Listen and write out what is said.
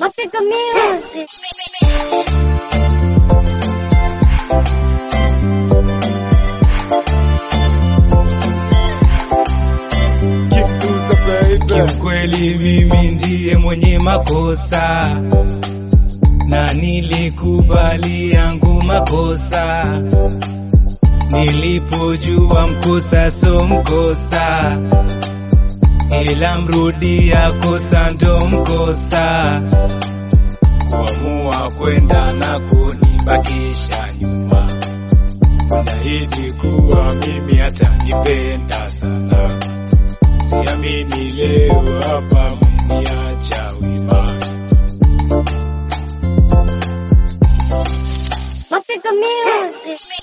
Mapiga music. Kiukweli mimi ndiye mwenye makosa na nilikubali yangu makosa nilipojua mkosa so mkosa, ila mrudia kosa ndo mkosa, kuamua kwenda na kunibakisha nyuma, unahidi kuwa mimi hata nipenda sana, siamini leo hapa mniacha wima. Mapiga music.